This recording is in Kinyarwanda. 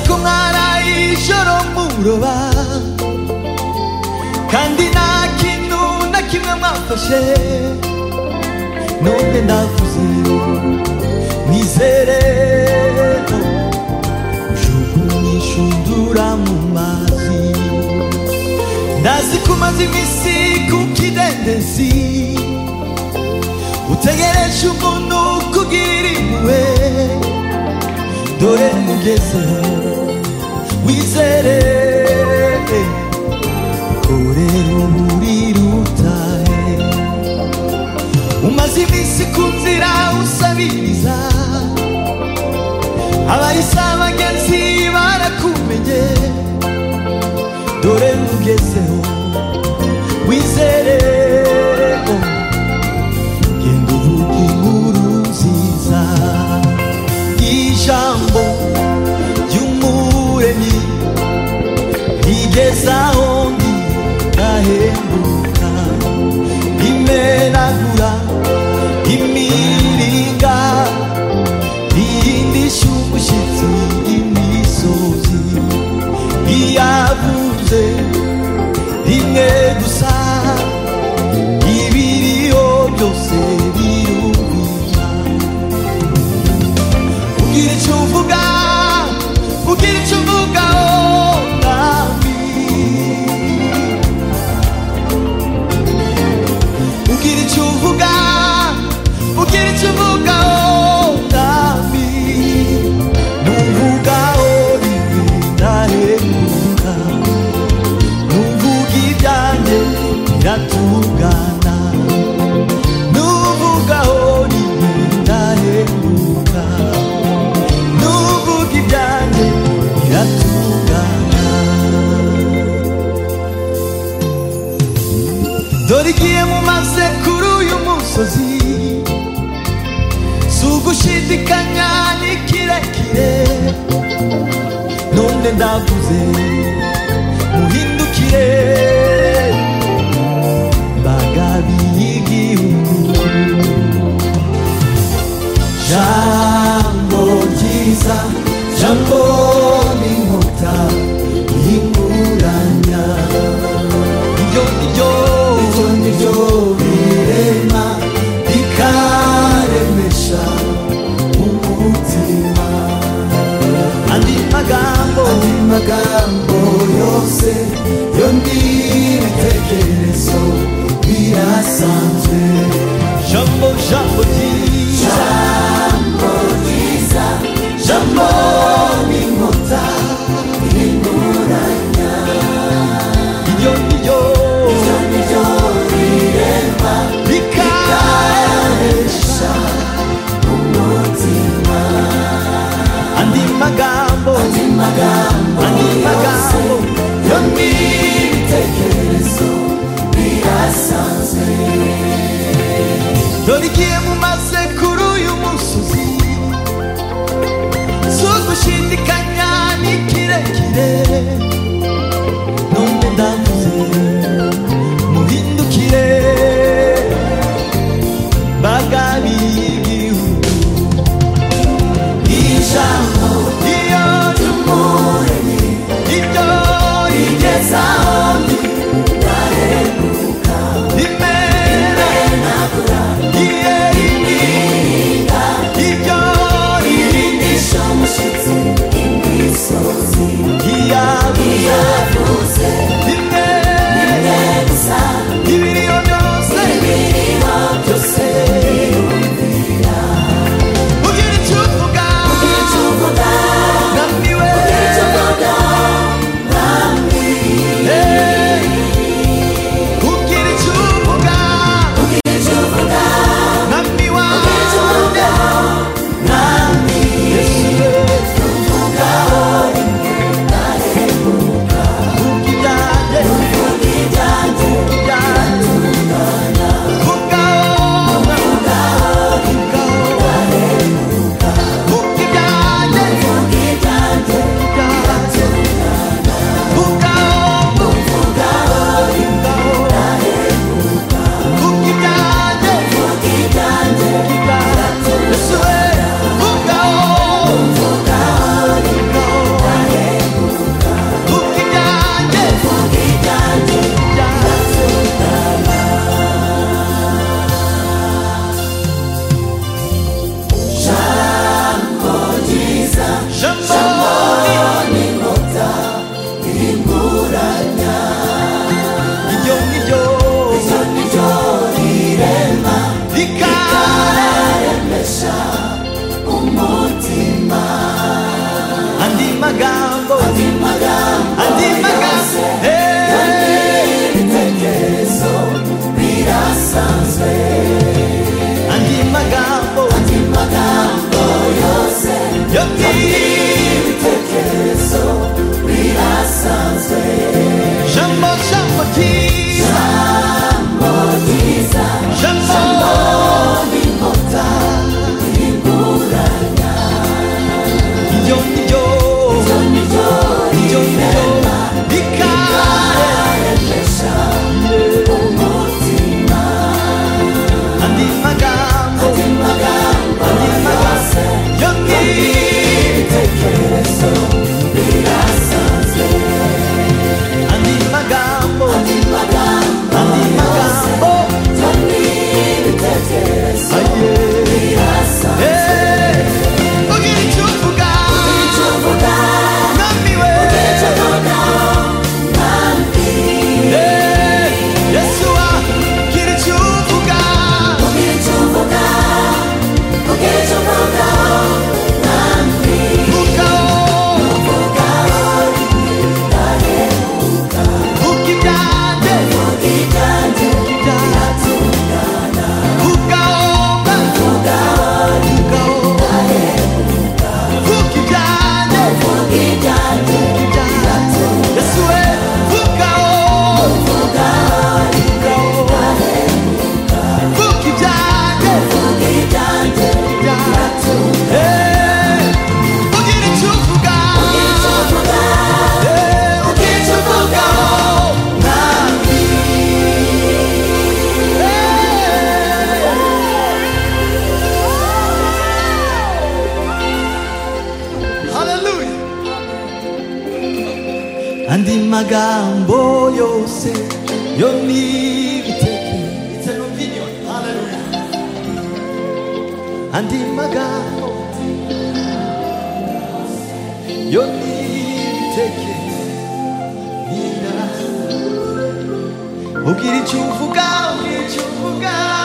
ko mwaraye ijoro muroba kandi nta kintu na kimwe mwafashe none ndavuze mwizere jugunye ishundura mu mazi ndazi ko umaze iminsi ku kidendezi utegereje umuntu kugira impuhwe dore mugezeho wizere korera muri rutare umaze iminsi ku nzira usabiriza abarisa bagenzi barakumenye dore mugezeho wizere genda uvuga inkuru nziza ijambo ry'umuremyi rigeza aho ndi ndahembuka rimenagura imiringa rihindisha umushyitsi imisozi riyavuze rimwe gusa ibiriho byose birumvira Ugira icyo uvuga, ugira icyo uvuga oh, mwami. Ugira icyo uvuga, ugira icyo uvuga oh, mwami. Nuvuga oh, rimwe ndahemuka. Nuvuga ibyanjye biratungana. Nuvuga oh, rimwe ndahemuka. Nuvuga ibyanjye biratungana Dore igihe mumaze kuri uyu musozi Si ugushidikanya ni kirekire None ndavuze muhindukire Bagabi y'igihugu jambo ryiza jambo n'inkuta y'inguranya iryo niryo iryo niryo birema rikaremesha umutima andi magambo andi magambo yose yo n'ibitekerezo birasanzwe jambo jambo ryiza Jambo n'inkuta n'inguranya Iryo ni ryo Iryo ni ryo rirema Rikaresha umutima Andi magambo Andi magambo Andi magambo Yo ni ibitekerezo birasanzwe Dore igihe mumaze kuri uyu musozi sugushidikanya ni kirekire none ndavuze muhindukire bagabi y'igihugu ijambo iyo ry'umuremyi ibyo rigezaho ndi ndahemuka rimera iye 내가 모여세 영리 밑에 It's an opinion Hallelujah And in my God 영리 밑에 니나 오길 중후가 오길 중후가